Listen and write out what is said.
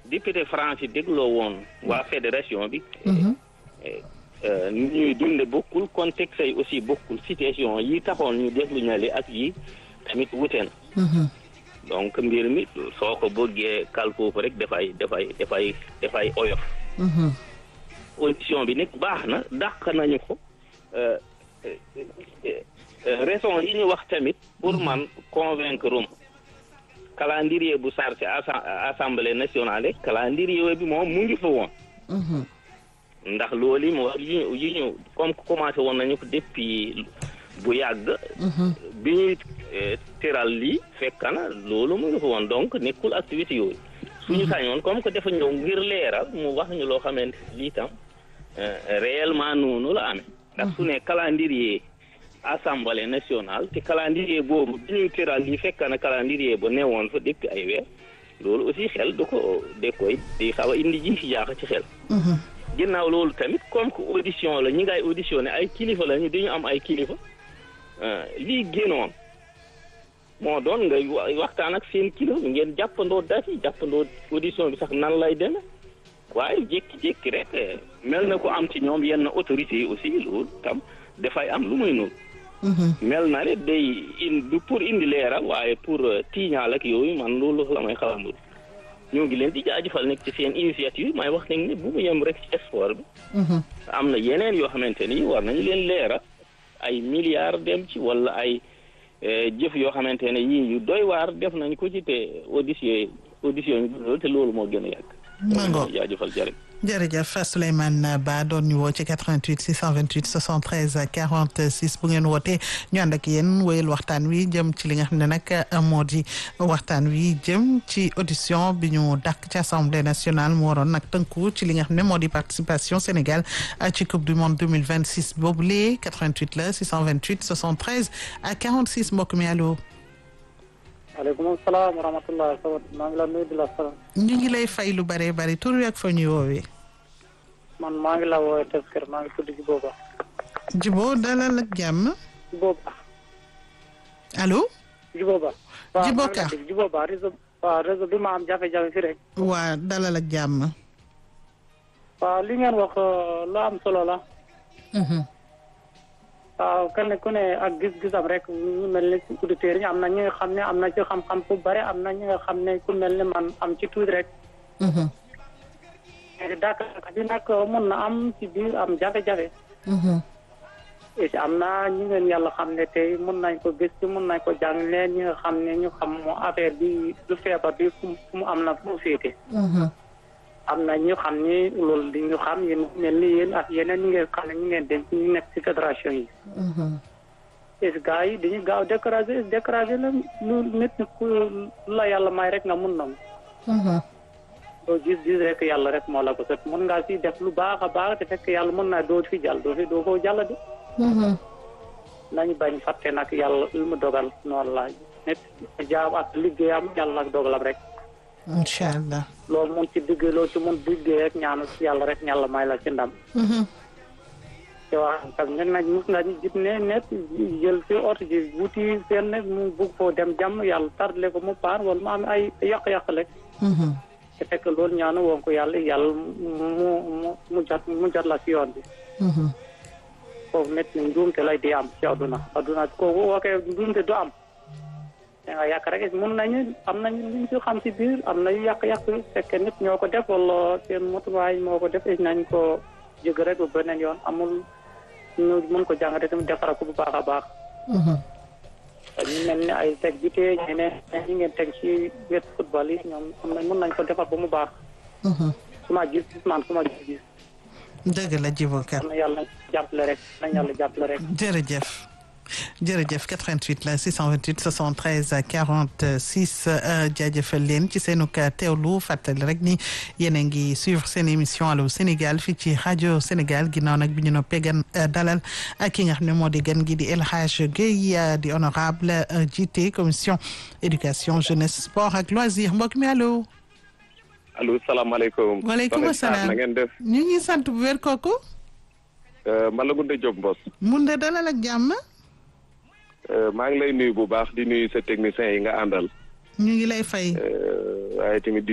député France yi dégloo woon waa fédération bi ni ñuy dunde bokkul contexte yi aussi bokkul situation yi taxoon ñu def lu ñale ak yi tamit wuteen donc mbir mi soo ko bëggee kal foofu rek dafay dafay dafay dafay oyof audition bi nag baax na dàq nañu ko raison yi ñu wax tamit pour man convaincre um calendrier bu sar ci assemblée nationale calendrier bi moom mu ngi fa woon ndax loolu mu wax yi ñu yi ñu comme commencé woon nañu ko depuis bu yàgg bi ñuy teral lii fekk na loolu mu ngi fa woon donc nekkul activité yooyu suñu sañoon comme que dafa ñëw ngir leeral mu wax ñu loo xamante lii tam réellement noonu la amee ndax su ne calendrier assemblée nationale te calendrier boobu bi ñuy teral lii fekk na calendrier ba newoon fa depuis ay weer loolu aussi xel du ko de koy di xaw a indi ji fi jaax ci xel ginnaaw loolu tamit comme que audition la ñi ngay auditionné ay kilifa la ñu dañu am ay kilifa lii génnoon moo doon nga waxtaan ak seen kilifa ngeen jàppandoo date yi jàppandoo audition bi sax nan lay deme waaye jékki-jékki rek mel na ko am ci ñoom yenn autorités yi aussi loolu tam dafay am lu muy noonu mel na ne day in du pour indi leeral waaye pour tiiñaal ak yooyu man loolu la may xaw a ñoo ngi leen di jaajëfal nekk ci seen initiative may wax nañ ne bu mu yem rek ci sport bi am na yeneen yoo xamante ni war nañu leen leeral ay milliards dem ci wala ay jëf yoo xamante ne yii yu doy waar def nañ ko ci te audition audition yi te loolu moo gën a yàgg mango jaajëfal jërëjëf jërëjëf Souleymane Ba doon ñu woo ci 88 628 73 46 bu ngeen wootee ñu ànd ak yéen wéyal waxtaan wi jëm ci li nga xam ne nag moo di waxtaan wi jëm ci audition bi ñu dàq ci assemblée nationale mu waroon nag tënku ci li nga xam ne moo di participation Sénégal ci coupe du monde 2026 boobu lee 88 la 628 73 à 46 mbokk mi allo. maaleykum salaam wa rahmatulah maa ngi la nuyu di la salaam. ñu ngi lay fay lu bare bari tur wi ak fa ñuy woowee. man maa ngi la woowee Teskër maa ngi tudd Jibo Ba. Jibo dalal ak jàmm. Jibo Ba. allo. Jibo Ba. Jibo Ka waaw Jibo Ba réseau waaw réseau bi ma am jafe-jafe fi rek. waa dalal ak jàmm. waaw li ngeen wax lu am solo la. waaw kenn ku ne ak gis-gisam rek ñu mel ni auditeurs yi am na ñi nga xam ne am na ci xam-xam bu bare am na ñi nga xam ne ku mel ni man am ci tuuti rek. Dakar bi nag mun na am ci biir am jafe-jafe. et am na ñi ngeen yàlla xam ne tey mun nañ ko gis ci mun nañ ko jàng leen ñi nga xam ne ñu xam moo affaire bi du feebar bi fu mu am na fu mu féete. am na ñu xam ni loolu di ñu xam yéen mel ni yéen ak yeneen ñi ngeen xam ne ñu ngeen dem ñu nekk ci fédération yi. est gars yi dañuy gaaw découragé découragé la lu nit ku la yàlla may rek nga mun na mu. doo gis gis rek yàlla rek moo la ko sot mun ngaa si def lu baax a baax te fekk yàlla mën naa doo fi jàll doo fi doo ko jàll de. nañu bañ fàtte nag yàlla lu mu dogal noonu la nit jaam ak liggéeyam yàlla ak dogalam rek. incha allah. loolu mun ci diggee loolu ci mun diggee rek ñaanu yàlla rek ñàlla may la ci ndam. te wax tam ñun nag mus nga gis ne net jël fi oto ji wuti fenn mu bugg foo dem jàmm yàlla tardé ko mu paan wala mu am ay yàq-yàq rek. te fekk loolu ñaanu woon ko yàlla yàlla mu mu mu jot mu jot la si yoon bi. foofu net ni njuumte lay di am ci àdduna àdduna kooku waxee njuumte du am. da nga yàq rek mun nañu am nañu luñ ci xam ci biir am na yu yàq-yàq fekk nit ñoo ko def wala seen motuwaay moo ko def nañ ko jóg rek bu beneen yoon amul ñu mën ko jàngate tamit defara ko bu baax a baax. ñu mel ni ay teg bi tee ñeneen ñi ngeen teg ci wet football yi ñoom am nañ mën nañ ko defar ba mu baax. su ma gis gis man su ma gis gis. dëgg la Djibo Ka. na yàlla jàppale rek na yàlla jàppale rek. jërëjëf. jërëjëf 88 la 628 73 46 jaajëfal leen ci seenu teewlu fàttali rek ni yéen a ngi suivre seen émission Allô Sénégal fii ci rajo Sénégal ginnaaw nag bi ñu noppee gan dalal ak ki nga xam ne moo di gan gi di El Hadj Guèye di honorable jiite commission éducation jeunesse sport ak loisir mbokk mi allo. allo salaamaaleykum. waaleykum salaam na ngeen def. ñu ngi sant bu wér kooku. man la Goundé Diop Mbos. mun de dalal ak jàmm. maa ngi lay nuyu bu baax di nuyu sa technicien yi nga àndal. ñu ngi lay fay. waaye tamit